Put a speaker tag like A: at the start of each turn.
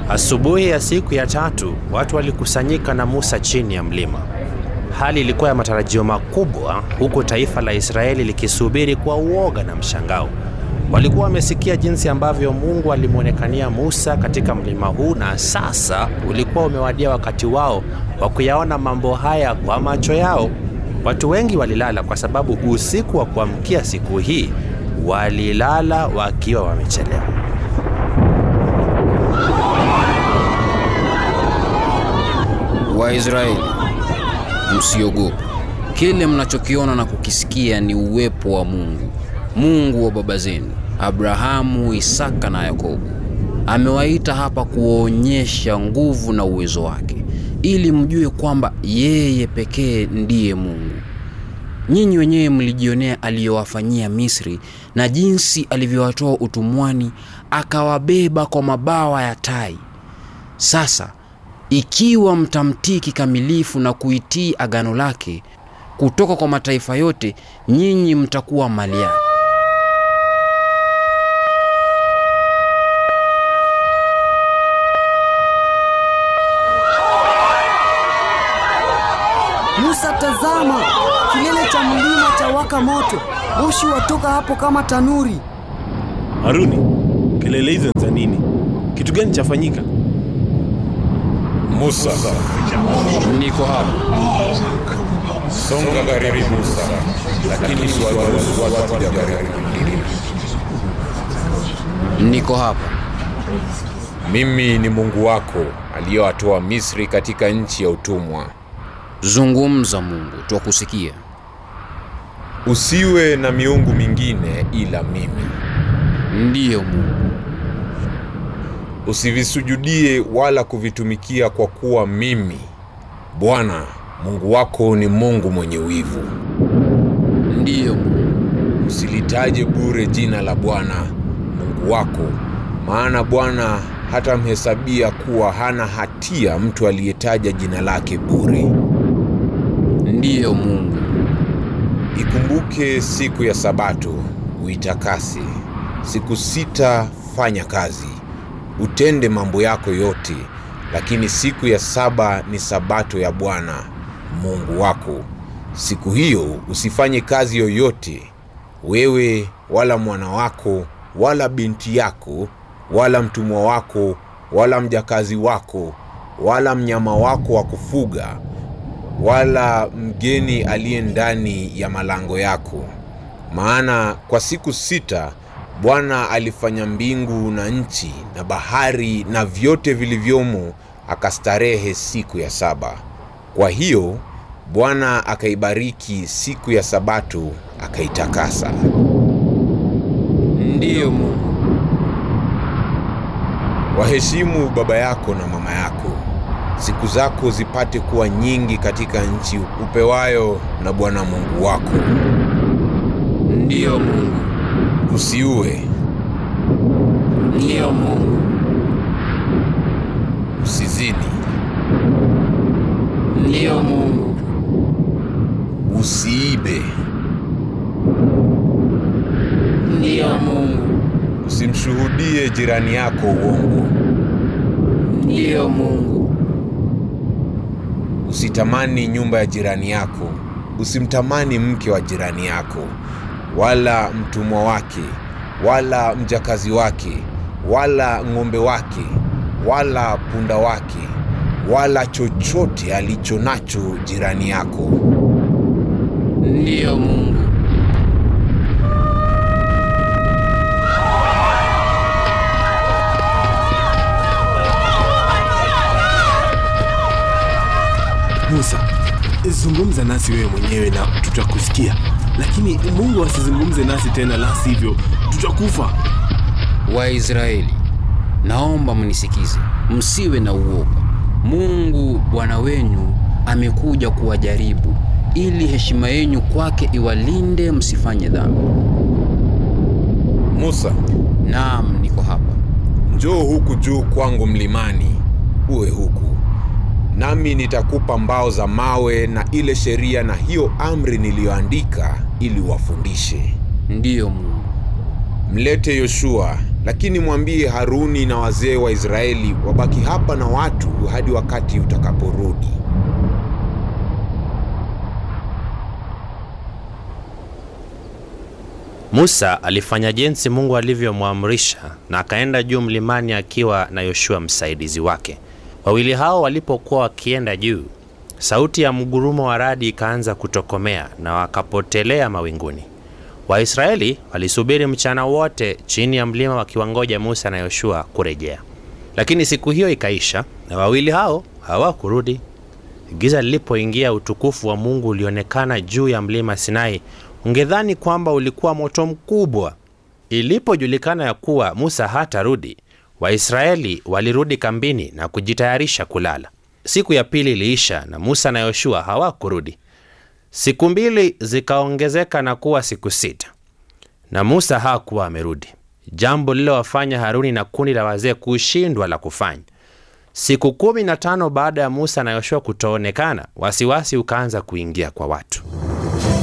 A: Asubuhi ya siku ya tatu, watu walikusanyika na Musa chini ya mlima. Hali ilikuwa ya matarajio makubwa, huku taifa la Israeli likisubiri kwa uoga na mshangao. Walikuwa wamesikia jinsi ambavyo Mungu alimwonekania Musa katika mlima huu, na sasa ulikuwa umewadia wakati wao wa kuyaona mambo haya kwa macho yao. Watu wengi walilala kwa sababu usiku wa kuamkia siku hii walilala wakiwa wamechelewa.
B: Waisraeli, msiogope. Kile mnachokiona na kukisikia ni uwepo wa Mungu, Mungu wa baba zenu Abrahamu, Isaka na Yakobo. Amewaita hapa kuonyesha nguvu na uwezo wake, ili mjue kwamba yeye pekee ndiye Mungu. Nyinyi wenyewe mlijionea aliyowafanyia Misri na jinsi alivyowatoa utumwani, akawabeba kwa mabawa ya tai. Sasa ikiwa mtamtii kikamilifu na kuitii agano lake kutoka kwa mataifa yote, nyinyi mtakuwa mali yake.
C: Musa, tazama, kilele cha mlima cha waka moto, moshi watoka hapo kama tanuri.
D: Haruni, kelele hizo ni za nini? Kitu gani chafanyika?
E: Musa,
B: Niko hapa.
E: songa karibu Musa, lakini usiwaruhusu watu kuja karibu.
B: Niko hapa.
E: Mimi ni Mungu wako aliyowatoa Misri katika nchi ya utumwa.
B: Zungumza Mungu, twakusikia.
E: Usiwe na miungu mingine ila mimi.
B: Ndiyo Mungu.
E: Usivisujudie wala kuvitumikia, kwa kuwa mimi Bwana Mungu wako ni Mungu mwenye wivu.
B: Ndiyo Mungu.
E: Usilitaje bure jina la Bwana Mungu wako, maana Bwana hatamhesabia kuwa hana hatia mtu aliyetaja jina lake bure.
B: Ndiyo Mungu.
E: Ikumbuke siku ya Sabato uitakase. Siku sita fanya kazi, utende mambo yako yote, lakini siku ya saba ni Sabato ya Bwana Mungu wako. Siku hiyo usifanye kazi yoyote, wewe wala mwana wako wala binti yako wala mtumwa wako wala mjakazi wako wala mnyama wako wa kufuga wala mgeni aliye ndani ya malango yako. Maana kwa siku sita Bwana alifanya mbingu na nchi na bahari na vyote vilivyomo, akastarehe siku ya saba. Kwa hiyo Bwana akaibariki siku ya Sabato akaitakasa.
B: Ndiyo Mungu.
E: Waheshimu baba yako na mama yako, siku zako zipate kuwa nyingi katika nchi upewayo na Bwana Mungu wako.
B: Ndiyo Mungu.
E: Usiue,
B: Ndiyo Mungu.
E: usizini,
B: Ndiyo Mungu.
E: usiibe,
B: Ndiyo Mungu.
E: usimshuhudie jirani yako uongo,
B: Ndiyo Mungu.
E: usitamani nyumba ya jirani yako, usimtamani mke wa jirani yako, wala mtumwa wake, wala mjakazi wake, wala ng'ombe wake, wala punda wake, wala chochote alicho nacho jirani yako.
B: Ndiyo Mungu.
D: Musa, zungumza nasi wewe mwenyewe na tutakusikia, lakini Mungu asizungumze nasi tena, la sivyo tutakufa.
B: Waisraeli, naomba mnisikize, msiwe na uoga. Mungu Bwana wenu amekuja kuwajaribu ili heshima yenu kwake iwalinde msifanye dhambi.
E: Musa,
B: Naam, niko hapa.
E: njoo huku juu kwangu mlimani, uwe huku nami nitakupa mbao za mawe na ile sheria na hiyo amri niliyoandika, ili wafundishe.
B: Ndiyo Mungu.
E: Mlete Yoshua lakini mwambie Haruni na wazee wa Israeli wabaki hapa na watu hadi wakati utakaporudi.
A: Musa alifanya jinsi Mungu alivyomwamrisha na akaenda juu mlimani akiwa na Yoshua msaidizi wake. Wawili hao walipokuwa wakienda juu, sauti ya mgurumo wa radi ikaanza kutokomea na wakapotelea mawinguni. Waisraeli walisubiri mchana wote chini ya mlima wakiwangoja Musa na Yoshua kurejea, lakini siku hiyo ikaisha na wawili hao hawakurudi. Giza lilipoingia, utukufu wa Mungu ulionekana juu ya mlima Sinai. Ungedhani kwamba ulikuwa moto mkubwa. Ilipojulikana ya kuwa Musa hatarudi, Waisraeli walirudi kambini na kujitayarisha kulala. Siku ya pili iliisha na Musa na Yoshua hawakurudi. Siku mbili zikaongezeka na kuwa siku sita, na Musa hakuwa amerudi, jambo lililowafanya Haruni na kundi la wazee kushindwa la kufanya. Siku kumi na tano baada ya Musa na Yoshua kutoonekana, wasiwasi ukaanza kuingia kwa watu.